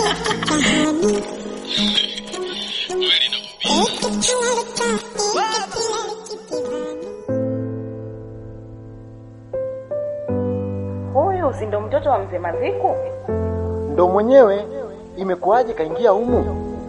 Huyu si ndo mtoto wa mzee Maziku? Ndo mwenyewe. Imekuwaje kaingia humu?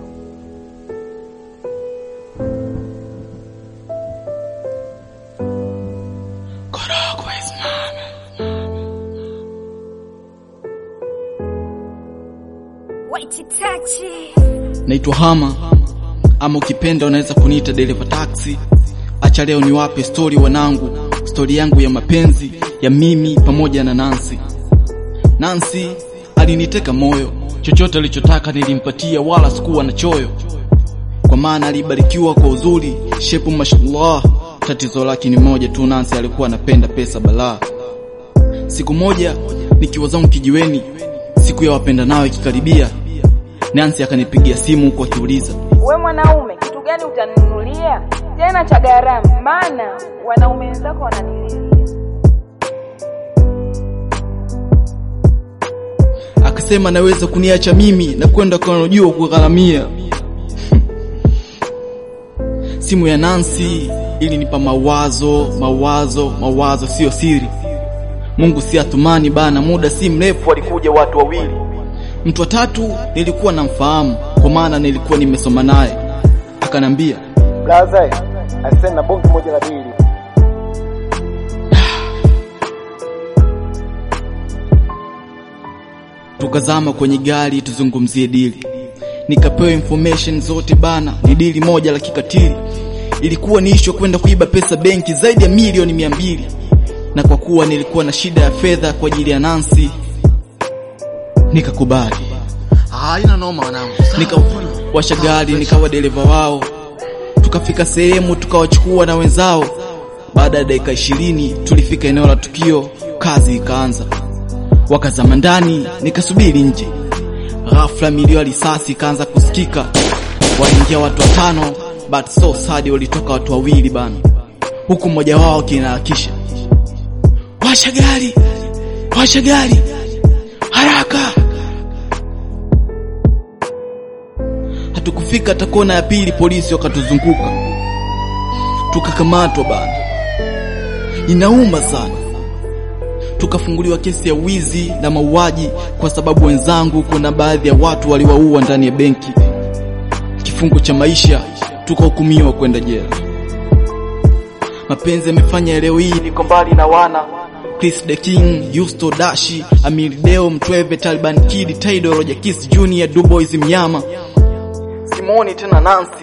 Naitwa Hama ama ukipenda unaweza kuniita dereva taxi. Acha leo niwape stori wanangu, stori yangu ya mapenzi ya mimi pamoja na Nancy. Nancy aliniteka moyo, chochote alichotaka nilimpatia, wala sikuwa na choyo, kwa maana alibarikiwa kwa uzuri, shepu mashallah. Tatizo lake ni moja tu, Nancy alikuwa anapenda pesa balaa. Siku moja nikiwa zangu kijiweni, siku ya wapenda nao ikikaribia, Nancy akanipigia simu huku akiuliza We mwanaume, kitu gani utaninunulia tena cha gharama? Maana wanaume wenzako wananililia. akasema naweza kuniacha mimi na kwenda kanajua kugharamia. Simu ya Nancy ilinipa mawazo, mawazo, mawazo, siyo siri. Mungu si atumani bana, muda si mrefu walikuja watu wawili. Mtu wa tatu nilikuwa namfahamu kwa maana nilikuwa nimesoma naye, akanambia Blaza, asante na bonge moja la dili. tukazama kwenye gari tuzungumzie dili. Nikapewa information zote bana, ni dili moja la kikatili. Ilikuwa ni issue kwenda kuiba pesa benki zaidi ya milioni mia mbili, na kwa kuwa nilikuwa na shida ya fedha kwa ajili ya Nancy, nikakubali. Haina noma wanangu. Nikawasha gari nikawa dereva wao, tukafika sehemu tukawachukua na wenzao. Baada ya dakika ishirini tulifika eneo la tukio, kazi ikaanza. Wakazama ndani, nikasubiri nje. Ghafla milio ya risasi ikaanza kusikika, waingia watu watano, but so sad, walitoka watu wawili bana, huku mmoja wao akinaharakisha, washa gari, washa gari haraka. Hatukufika hata kona ya pili, polisi wakatuzunguka, tukakamatwa bana. Inauma sana. Tukafunguliwa kesi ya wizi na mauaji kwa sababu wenzangu, kuna baadhi ya watu waliwaua ndani ya benki. Kifungo cha maisha, tukahukumiwa kwenda jela. Mapenzi yamefanya leo hii niko mbali na wana Chris the King, Yusto Dashi, Amir Deo, Mtweve, Taliban Kid, Taido, Roger Kiss Jr, Dubois Mnyama. Simuoni tena Nancy.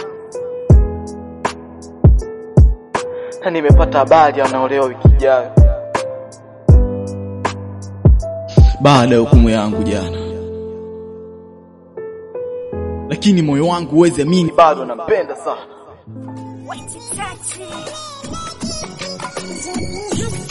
Na nimepata habari anaolewa wiki ijayo. Baada ya hukumu yangu jana. Lakini moyo wangu huwezi amini bado nampenda sana. Wait, touch it.